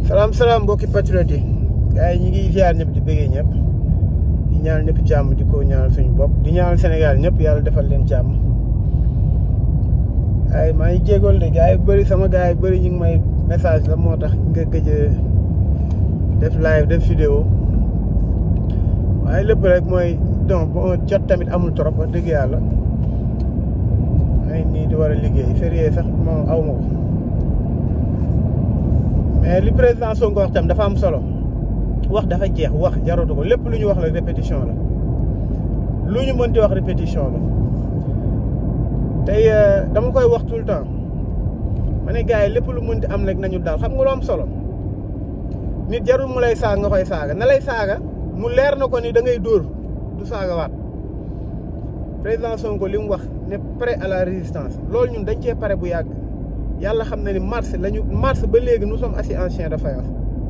salaam salaam mbokki patriote yi gars yi ñu ngi ziar ñëpp di bëggee ñëpp di ñaanal ñëpp jàmm di ko ñaanal suñu bopp di ñaanal Sénégal ñëpp yàlla defal leen jàmm ay maa ngi jégool de gars yi bëri sama gars yi bëri ñu ngi may message la moo tax nga gëj a def live def vidéo waaye lépp rek mooy donc bon jot tamit amul trop wax dëgg yàlla ay nii di war a liggéey férié sax moom aw ma ko mais li président Sonko wax tam dafa am solo wax dafa jeex wax jaratu ko lépp lu ñu wax la répétition la lu ñu mënti wax répétition la tey dama koy wax tout le temps ma ne gars yi lépp lu mënti am rek nañu daal xam nga lu am solo nit jarul mu lay saaga nga koy saaga na lay saaga mu leer na ko ni da ngay dóor du saaga waat président Sonko li mu wax ne prêt à la résistance loolu ñun dañ cee pare bu yàgg yàlla xam na ni mars lañu mars ba léegi nous sommes assis en chien de faïence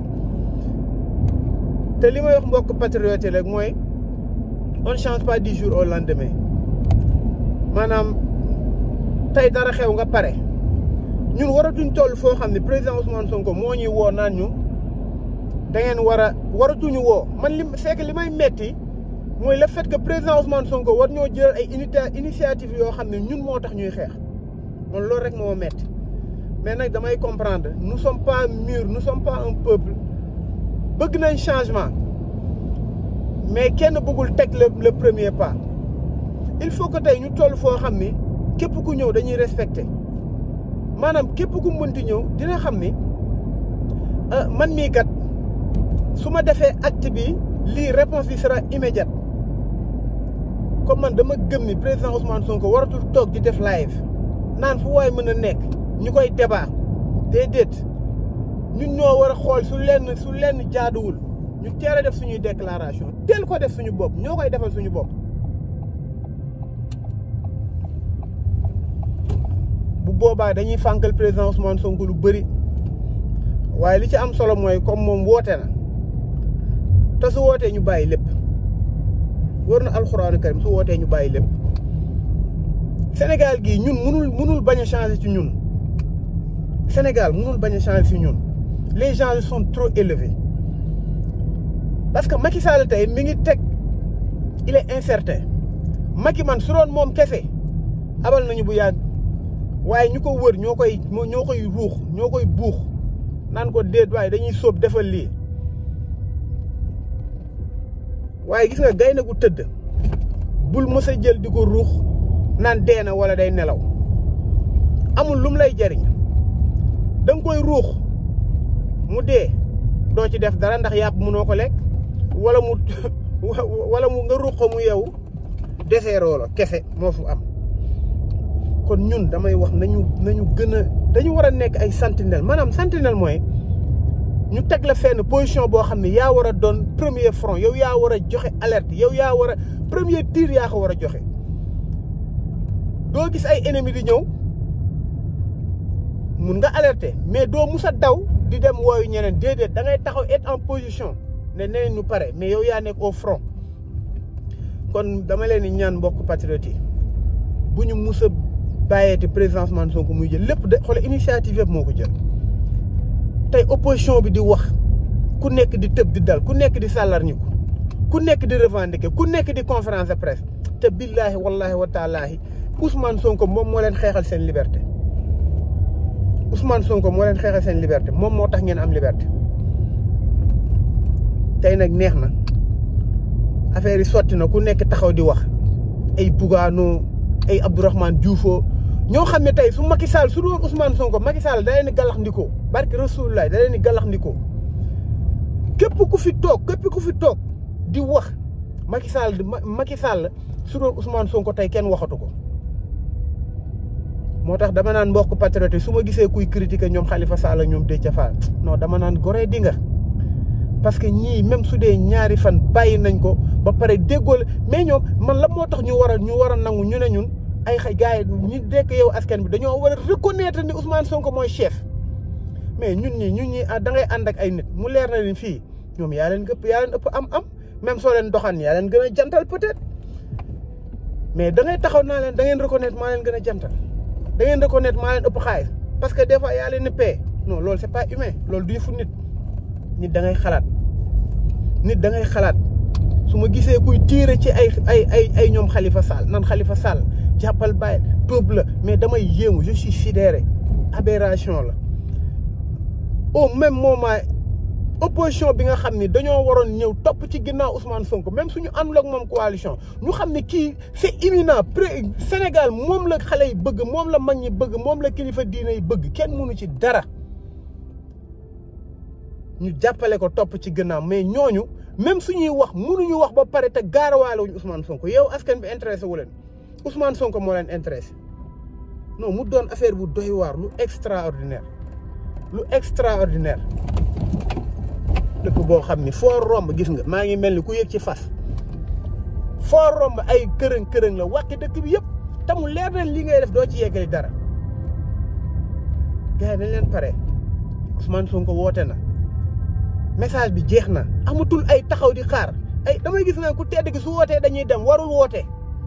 te li may wax mbokk patriote rek mooy on change pas du jour au lendemain maanaam tey dara xew nga pare ñun waratuñ toll foo xam ne président Ousmane Sonko moo ñuy woo naan ñu da ngeen war a waratuñu woo man li c'est que li may metti mooy le fait que président Ousmane Sonko war ñoo jël ay unité initiative yoo xam ne ñun moo tax ñuy xeex man loolu rek moo metti mais nag damay comprendre nous sommes pas mûrs nous sommes pas un peuple bëgg nañ changement mais kenn bëggul teg le le premier pas il faut que tey ñu toll foo xam ni képp ku ñëw dañuy respecter maanaam képp ku mënti ñëw dina xam ni man mii kat su ma defee acte bi lii réponse bi sera immédiate comme man dama gëm ni président Ousmane Sonko waratul toog di def live naan fu waay mën a nekk ñu koy débat déedéet ñun ñoo war a xool su lenn su lenn jaaduwul ñu teel a def suñuy déclaration teel ko def suñu bopp ñoo koy defal suñu bopp. bu boobaa dañuy fànkal président Ousmane Sonko lu bëri waaye li ci am solo mooy comme moom woote na te su wootee ñu bàyyi lépp war na alxuraanu karim su wootee ñu bàyyi lépp Sénégal gii ñun munul munul bañ a changer ci ñun. Sénégal mënul bañ a changer si ñun les gens sont trop élevés parce que Macky Sall tey mi ngi teg il est incertain Macky man su doon moom kese abal nañu bu yàgg waaye ñu ko wër ñoo koy ñoo koy ruux ñoo koy buux naan ko déet waaye dañuy sóob defal lii waaye gis nga gaynde gu tëdd bul mës a jël di ko ruux naan dee na wala day nelaw amul lum lay jariñ da nga koy ruux mu dee doo ci def dara ndax yàpp mënoo ko lekk wala mu wala mu nga ruux ko mu yeewu deseeroo la kese moo fu am kon ñun damay wax nañu nañu gën a dañu war a nekk ay sentinelle maanaam sentinelle mooy ñu teg la fenn position boo xam ne yaa war a doon premier front yow yaa war a joxe alerte yow yaa war a premier tir yaa ko war a joxe doo gis ay ennemis di ñëw mun nga alerter mais doo mus a daw di dem wooyu ñeneen déedéet da ngay taxaw être en position ne neneen ñu pare mais yow yaa nekk au front kon dama leen di ñaan mbokk patriote yi bu ñu mus a bàyyeeti président Ousmane Sonko muy jël lépp de xoolal initiative yëpp moo ko jël tey opposition bi di wax ku nekk di tëb di dal ku nekk di sàllarñiku ku nekk di revendiquer ku nekk di conférence de presse te billaahi wallaahi wa taalaahi Ousmane Sonko moom moo leen xeexal seen liberté Ousmane Sonko moo leen xeexal seen liberté moom moo tax ngeen am liberté tey nag neex na affaire yi sotti na ku nekk taxaw di wax ay Bougano ay Abdourahmane Dioufo ñoo xam ne tey su Macky Sall su doon Ousmane Sonko Macky Sall da leen di gàllax ndikoo barke Rasulullah da leen di gàllax ndikoo képp ku fi toog képp ku fi toog di wax Macky Sall Macky Sall su doon Ousmane Sonko tey kenn waxatu ko. moo tax dama naan mbokk patriote su ma gisee kuy critiquer ñoom Khalifa Sall ñoom Déthié Fall non dama naan goree di nga parce que ñii même su dee ñaari fan bàyyi nañ ko ba pare déggool mais ñoom man la moo tax ñu war a ñu war a nangu ñu ne ñun ay xay gars yi ñu dekk yow askan bi dañoo war a reconnaître ni Ousmane Sonko mooy chef mais ñun ñii ñun ñii da ngay ànd ak ay nit mu leer na leen fii ñoom yaa leen gëpp yaa leen ëpp am-am même soo leen doxaan yaa leen gën a jantal peut-être mais da ngay taxaw naa leen da ngeen reconnaître maa leen gën a jantal. da ngeen reconnaître maa leen ëpp xaalis parce que des fois yaa leen ni paie non loolu c'est pas humain loolu du yëfu nit nit da ngay xalaat nit da ngay xalaat su ma gisee kuy tiire ci ay ay ay ay ñoom Khalifa Sall nan Khalifa Sall jàppal bàyyi peuple la mais damay yéemu je suis sidéré aberration la au même moment opposition bi nga xam ni dañoo waroon ñëw topp ci ginnaaw Ousmane Sonko même suñu àndul ak moom coalition ñu xam ne kii c'est imminent pré Sénégal moom la xale yi bëgg moom la mag ñi bëgg moom la kilifa diine yi bëgg kenn mënu ci dara ñu jàppale ko topp ci ginnaaw mais ñooñu même suñuy wax mënuñu wax ba pare te gaarawaale wuñu Ousmane Sonko yow askan bi intéressé wu leen Ousmane Sonko moo leen intéressé non mu doon affaire bu doy waar lu extraordinaire lu extraordinaire dëkk boo xam ni foo romb gis nga maa ngi mel ni ku yëg ci fas foo romb ay kërëng kërëng la wàqi dëkk bi yëpp te mu leer na li ngay def doo ci yeggali dara gars yi dañ leen pare Ousmane Sonko woote na message bi jeex na amatul ay taxaw di xaar ay damay gis na ku tedd gi su wootee dañuy dem warul woote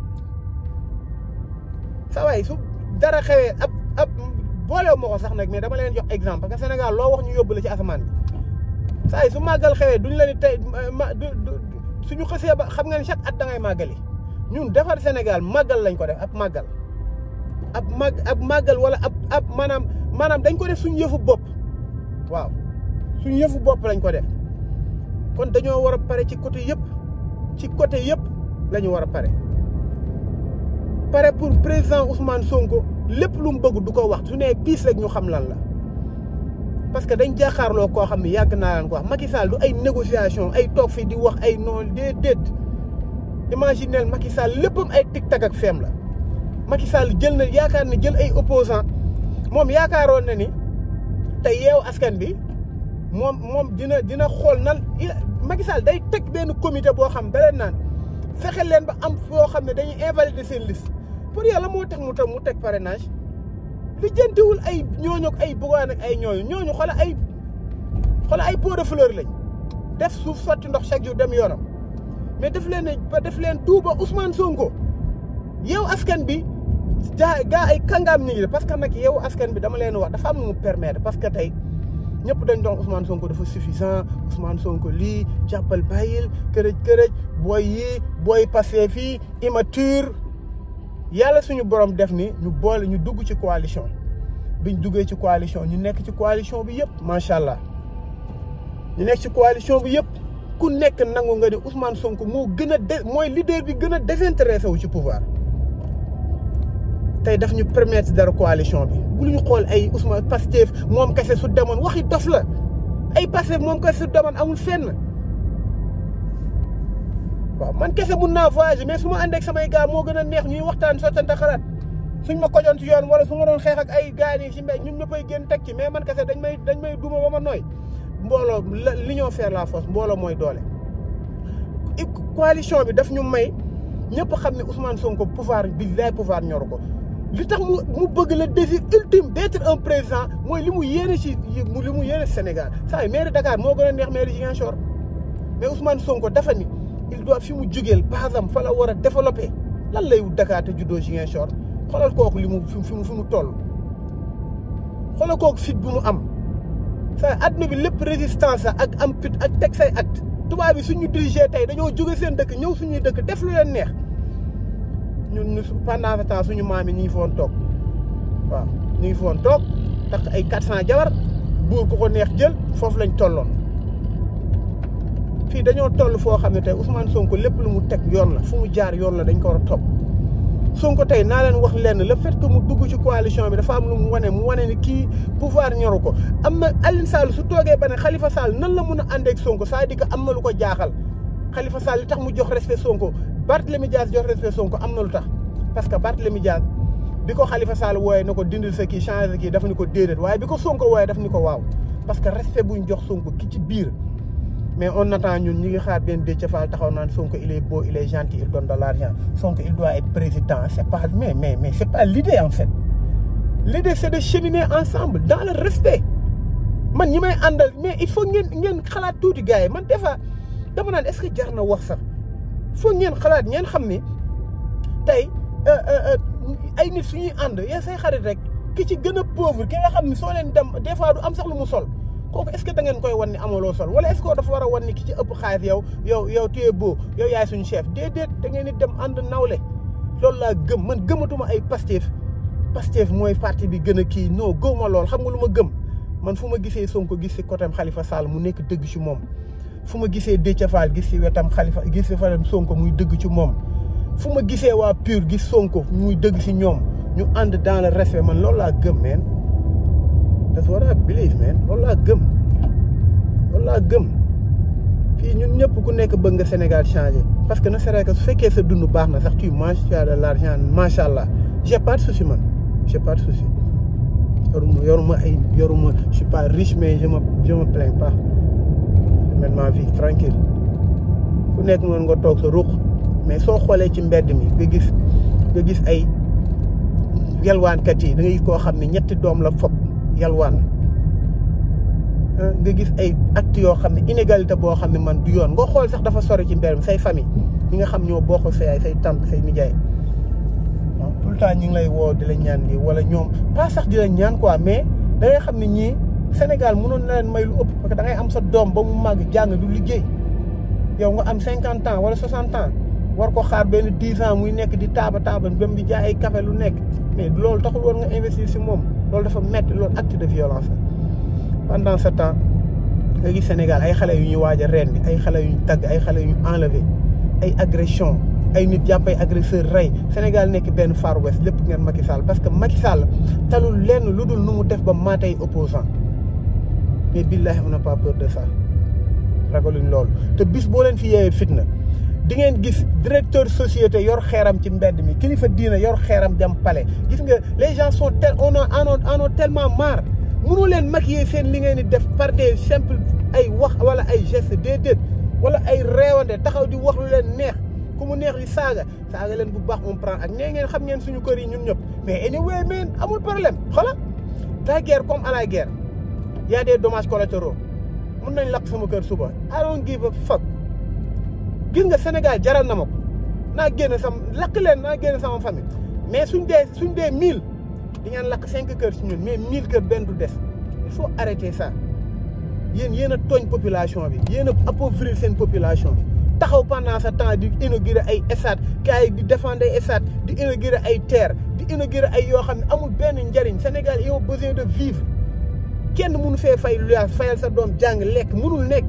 sa waay su dara xewee ab ab boolewu ma ko sax nag mais dama leen jox exemple parce que Sénégal loo wax ñu yóbbu la ci asamaan bi saa yi su màggal xewee duñ la ni tey ma suñu xësee ba xam nga ni chaque at da ngay màggali ñun defar Sénégal màggal lañ ko def ab màggal ab màgg ab màggal wala ab ab maanaam maanaam dañ ko def suñu yëfu bopp waaw suñu yëfu bopp lañ ko def kon dañoo war a pare ci côté yëpp ci côté yëpp la ñu war a pare pare pour président Ousmane Sonko lépp lu mu bëgg du ko wax su nee piis rek ñu xam lan la parce que dañ jaaxaarloo koo xam ne yàgg naa leen ko wax Macky Sall du ay négociation ay toog fii di wax ay noonu déedéet imaginel Macky Sall léppam ay tic-tac ak feem la Macky Sall jël na yaakaar na jël ay opposant moom yaakaaroon na ni te yeew askan bi moom moom dina dina xool nan Macky Sall day teg benn comité boo xam da leen naan fexe leen ba am foo xam ne dañuy invalider seen liste pour yàlla moo tax mu tam mu teg parrainage li jëntiwul ay ñooñu ak ay bugaan ak ay ñooñu ñooñu xoolal ay xoolal ay pot de fleur lañ def suuf sotti ndox chaque jour dem yoonam mais def leen ne ba def leen tuuba Ousmane Sonko yow askan bi jaa gaa ay kàngaam ñu ngi parce que nag yow askan bi dama leen wax dafa am lu mu permettre parce que tey ñëpp dañ doon Ousmane Sonko dafa suffisant Ousmane Sonko lii jàppal bàyyil kërëj kërëj booy yii booy passé fii immature yàlla suñu borom def ni ñu boole ñu dugg ci coalition biñ duggee ci coalition ñu nekk ci coalition bi yëpp macha allah ñu nekk ci coalition bi yëpp ku nekk nangu nga ni Ousmane Sonko moo gën a de mooy leader bi gën a désintéressé wu ci pouvoir tey daf ñu permettre dara coalition bi bu ñu xool ay Ousmane Pastef moom kese su demoon waxi dof la ay Pastef moom kese su demoon amul fenn waaw man kese mun naa voyager mais su ma ànd ak samay gars moo gën a neex ñuy waxtaan sottante xalaat suñ ma kojoon ci yoon wala su ma doon xeex ak ay gars yi ci mbéy ñun ñëppay génn teg ci mais man kese dañ may dañ may duma ba ma nooy mbooloo l'union faire la force mbooloo mooy doole. coalition bi daf ñu may ñëpp xam ne Ousmane Sonko pouvoir bi lay pouvoir ñoru ko li tax mu mu bëgg le désir ultime d'être un président mooy li mu yéene ci li mu yéene Sénégal saa yu maire Dakar moo gën a neex maire Ziguinchor mais Ousmane Sonko dafa ni il doit fi mu jugeel basam fa la war a développer lan lay wut Dakar te juddoo Ziguinchor xoolal kooku li mu fi mu fi mu toll xoolal kooku fit bu mu am sa adduna bi lépp résistance ak am fit ak teg say at tubaab bi suñu dirigé tey dañoo jóge seen dëkk ñëw suñuy dëkk def lu leen neex ñun ñu pendant ce temps suñu maam yi ñu ngi foon toog waaw ñu ngi foon toog tax ay 400 jabar buur ku ko neex jël foofu lañ tolloon fii dañoo toll foo xam ne tey Ousmane Sonko lépp lu mu teg yoon la fu mu jaar yoon la dañ ko war a topp Sonko tey naa leen wax lenn le fait que mu dugg ci coalition bi dafa am lu mu wane mu wane ni kii pouvoir ñoru ko am na Alioune Sall su toogee ba ne Khalifa Sall nan la mun a àndeek Sonko c'est-à-dire que am na lu ko jaaxal Khalifa Sall li tax mu jox respect Sonko Barthélémy Dias jox respect Sonko am na lu tax parce que Barthélémy Dias bi ko Khalifa Sall wooyee na ko dindil sa kii changer sa kii dafa ni ko déedéet waaye bi ko Sonko wooyee daf ni ko waaw parce que respect buñ jox Sonko ki ci biir mais on attend ñun ñi ngi xaar benn Déthié Fall taxaw naan Sonko il est beau il est gentil il donne de l'argent Sonko il doit être président c'est pas mais mais mais c'est pas l'idée en fait l'idée c'est de cheminer ensemble dans le respect man ñi may àndal mais il faut ngeen ngeen xalaat tuuti gars yi man des fois dama naan est-ce que jar na wax sax faut ngeen xalaat ngeen xam ni tey ay nit suñuy ànd yaa say xarit rek ki ci gën a pauvre ki nga xam ni soo leen dem des fois du am sax lu mu sol kooku est-ce que da ngeen koy wan ni amaloo sol wala est-ce que dafa war a wan ni ki ci ëpp xaalis yow yow yow tu es beau yow yaay suñu chef déedéet da ngeen di dem ànd nawle loolu laa gëm man gëmatuma ay Pastef Pastef mooy parti bi gën a kii non gëwma lool xam nga lu ma gëm man fu ma gisee Sonko gis si côté Khalifa Sall mu nekk dëgg ci moom fu ma gisee Déthié Fall gis si wetam Khalifa gis si wetam Sonko muy dëgg ci moom fu ma gisee waa PUR gis Sonko muy dëgg si ñoom ñu ànd dans le respect man loolu laa gëm man that's what I believe man loolu laa gëm loolu laa gëm fii ñun ñëpp ku nekk bëgg nga Sénégal changé parce que ne serait que su fekkee sa dund baax na sax tu manges tu as de l'argent macha allah j'ai pas de souci man j'ai pas de souci yoruma yoruma ay yoruma je suis pas riche mais je me je me plains pas je mène ma vie tranquille ku nekk mën nga toog sa ruq mais soo xoolee ci mbedd mi nga gis nga gis ay yalwaankat yi da ngay gis koo xam ne ñetti doom la fob yalwaan nga gis ay actes yoo xam ne inégalité boo xam ne man du yoon nga xool sax dafa sori ci mbedd mi say famille ñi nga xam ñoo bokk say ay say tante say nijaay tout le temps ñu ngi lay woo di la ñaan lii wala ñoom pas sax di la ñaan quoi mais da ngay xam ne ñii Sénégal mënoon na leen may lu ëpp parce que da ngay am sa doom ba mu màgg jàng du liggéey yow nga am cinquante ans wala soixante ans war ko xaar benn dix ans muy nekk di taaba taaba dem di jaay ay café lu nekk mais loolu taxul war nga investir si moom loolu dafa métti loolu acte de violence la pendant ce temps nga gis Sénégal ay xale yu ñuy waaj a rendi ay xale yu ñu tagg ay xale yu ñu enlevé ay agression ay nit jàpp ay agresseur rey Sénégal nekk benn Far West lépp ngeen Macky Sall parce que Macky Sall talul lenn lu dul nu mu def ba maatay opposant mais billahi on n'a pas peur de ça ragaluñ loolu te bis boo leen fi yeewee fitna di ngeen gis directeur société yor xeeram ci mbedd mi kilifa diina yor xeeram jam pale gis nga les gens sont tel on a en ont tellement marre mënu leen maquiller seen li ngeen di def par des simples ay wax wala ay gestes déedéet wala ay réewande taxaw di wax lu leen neex ku mu neex di saaga saaga leen bu baax on prend ak nee ngeen xam ngeen suñu kër yi ñun ñëpp mais anyway man amul problème xola la guerre comme à la guerre y a des dommages collatéraux mun nañ lakk sama kër suba I don't give a fuck gis nga Sénégal jaral na ma ko naa génn sama lakk leen naa génn sama famille mais suñ dee suñ dee mille di ngeen lakk cinq kër si ñun mais mille kër benn du des il faut arrêter ça yéen yéen a tooñ population bi yéen a appauvrir seen population bi taxaw pendant ce temps di inaugurer ay stade gars yi di défendre ay stade di inaugurer ay terre di inaugurer ay yoo xam ne amul benn njariñ Sénégal ils ont besoin de vivre kenn mënu fee fay luyaas fayal sa doom jàng lekk mënul nekk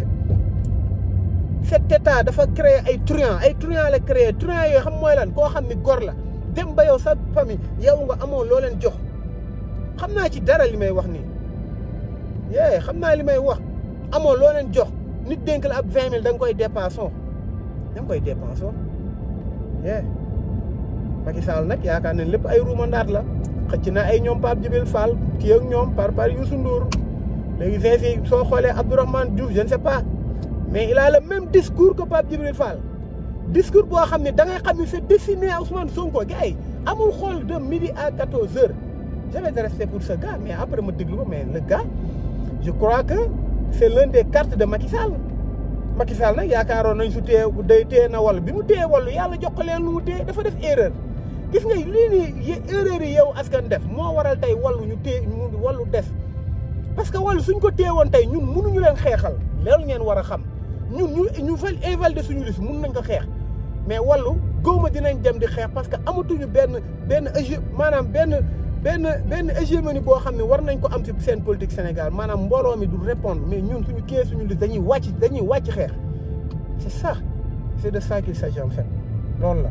cet état dafa créer ay truand ay truand la créer truand yooyu xam mooy lan koo xam ni gor la dem ba yow sa famille yow nga amoon loo leen jox xam naa ci dara li may wax nii yee xam naa li may wax amoon loo leen jox nit dénk la ab vingt mille da nga koy dépensé da nga koy dépensé yee Macky Sall nag yaakaar nañ lépp ay ruumandaat la xëcc na ay ñoom Pape Djibril Fall kii ak ñoom par par Youssou Ndour léegi fii soo xoolee Abdourahmane Diouf je ne sais pas mais il a le même discours que Pape Djibril Fall discours boo xam ne da ngay xam ne c'est destiné à Ousmane Sonko gars yi amul xool de midi à 14 heures j'avais de respect pour ce gars mais après ma déglu ko mais le gars je crois que c'est l'un des cartes de Macky Sall Macky Sall nag yaakaaroon nañ su téye day téye na wàllu bi mu téye wàllu yàlla jox ko leen lu mu téye dafa def erreur gis nga lii nii erreur yi yow askan def moo waral tey wàllu ñu téye ñu wàllu des parce que wàllu suñ ko téye woon tey ñun mënuñu leen xeexal loolu ngeen war a xam ñun ñu ñu fal invalider suñu liste mun nañ ko xeex mais wàllu góoma dinañ dem di xeex parce que amatuñu benn benn hégé maanaam benn benn benn hégémonie boo xam ne war nañ ko am ci seen politique Sénégal maanaam mbooloo mi du répondre mais ñun suñu kii suñu liste dañuy wàcc dañuy wàcc xeex c'est ça c'est de ça qu'il s'agit en fait loolu la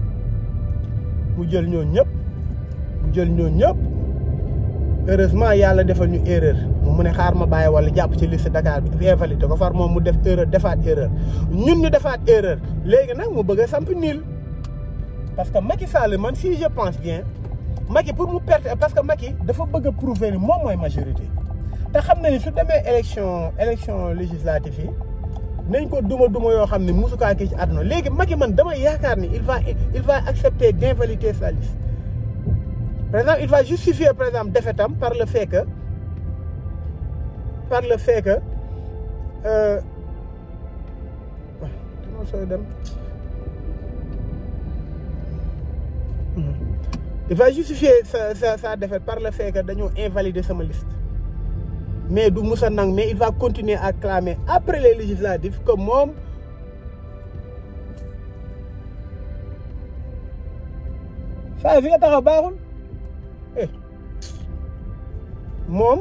mu jël ñoo ñëpp mu jël ñoo ñëpp heureusement yàlla defal ñu erreur mu ne xaar ma bàyyi wala jàpp ci liste Dakar bi invalidé ko far moom mu def erreur defaat erreur ñun ñu defaat erreur léegi nag mu bëgg a samp niil parce que Macky Sall man si je pense bien Macky pour mu perte parce que Macky dafa bëgg a prouver ni moom mooy majorité te xam na ni su demee élection élection législative yi nañ ko duma duma yoo xam ne musukaa kii ci àdduna léegi Macky man dama yaakaar ni il va il va accepter d'invalider sa liste par exemple il va justifier par exemple défaitam par le fait que par le fait que dama sooy dem il va justifier sa sa sa défaite par le fait que dañoo invalider sama liste mais du musa nang mais il va continuer à clamer après les législatives que moom saa fi nga taxaw baaxul eh moom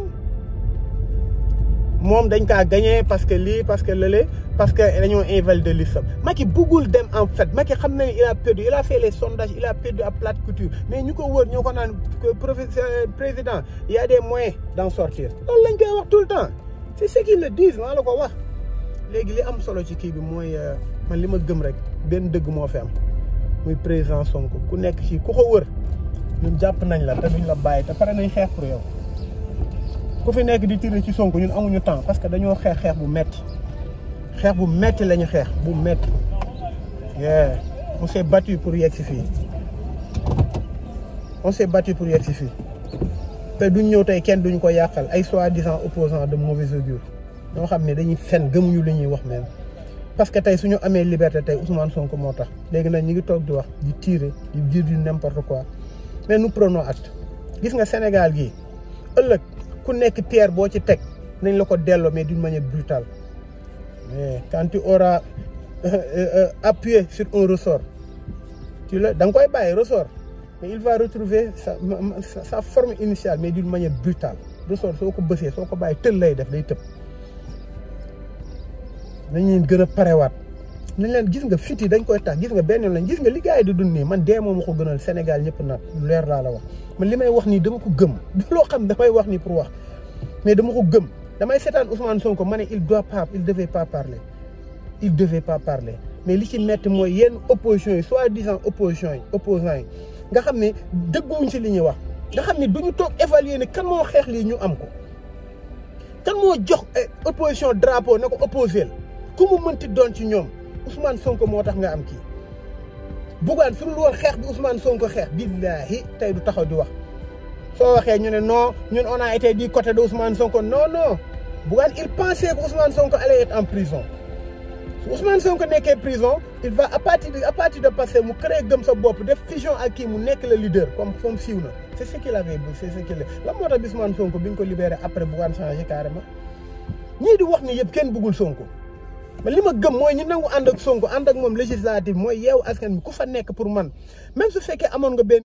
moom dañ kaa gagné parce que lii parce que lële parce que dañoo invalider listam Macky buggul dem en fait Macky xam na ne il a perdu il a fait les sondages il a perdu à plate couture mais ñu ko wër ñoo ko naan professeur président il y a des moyens d'en sortir loolu lañ koy wax tout le temps c'est ce qu'ils le disent maa la ko wax léegi li am solo ci kii bi mooy man li ma gëm rek benn dëgg moo fi am muy président Sonko ku nekk ci ku ko wër ñun jàpp nañ la te duñ la bàyyi te pare nañ xeex pour yow ku fi nekk di tirer ci Sonko ñun amuñu temps parce que dañoo xeex xeex bu metti xeex bu metti lañu xeex bu metti yeah on s'est battu pour yegg si fii on s'est battu pour yegg si fii te duñ ñëw tey kenn duñ ko yàqal ay soi-disant opposants de mauvais augure ñoo xam ne dañuy fen gëmuñu li ñuy wax même parce que tey suñu amee liberté tey Ousmane Sonko moo tax léegi nag ñu ngi toog di wax di tirer di dire du n'importe quoi mais nous prenons acte gis nga Sénégal gii ëllëg ku nekk pierre boo ci teg nañ la ko delloo mais d'une manière brutale mais quand tu auras appuyé sur un ressort tu la da nga koy bàyyi ressort mais il va retrouver sa sa forme initiale mais d'une manière brutale ressort soo ko bësee soo ko bàyyi tël lay def day tëb nañ leen gën a parewaat nañ leen gis nga fit yi dañ koy tax gis nga benn lañ gis nga li gars yi di dund nii man dee moom ma ko gënal Sénégal ñëpp naat leer laa la wax man li may wax nii dama ko gëm loo xam damay wax nii pour wax mais dama ko gëm damay seetaan Ousmane Sonko ma ne il doit pas il devait pas parler il devait pas parler mais li ci metti mooy yenn opposition yi soi-disant opposition yi opposants yi nga xam ne dëgguwuñ si li ñuy wax nga xam ne duñu toog évaluer ne kan moo xeex lii ñu am ko kan moo jox opposition drapeau na ko opposé ku mu mënti doon ci ñoom Ousmane Sonko moo tax nga am kii Bougane su dul woon xeex bi Ousmane Sonko xeex billaahi tey du taxaw di wax soo waxee ñu ne non ñun on a été du côté de Ousmane Sonko non non Bougane il pensait que Ousmane Sonko allait être en prison su Ousmane Sonko nekkee prison il va à partir de à partir de passé mu créé gëm sa bopp def fusion ak kii mu nekk le leader comme comme siiw na c' est ce qu'il avait bu c' est ce qu'il la moo tax Ousmane Sonko bi ñu ko libéré après Bougane changé carrément ñii di wax ni yëpp kenn bëggul Sonko mais li ma gëm mooy ñu nangu ànd ak Sonko ànd ak moom législative mooy yeewu askan bi ku fa nekk pour man même su fekkee amoon nga benn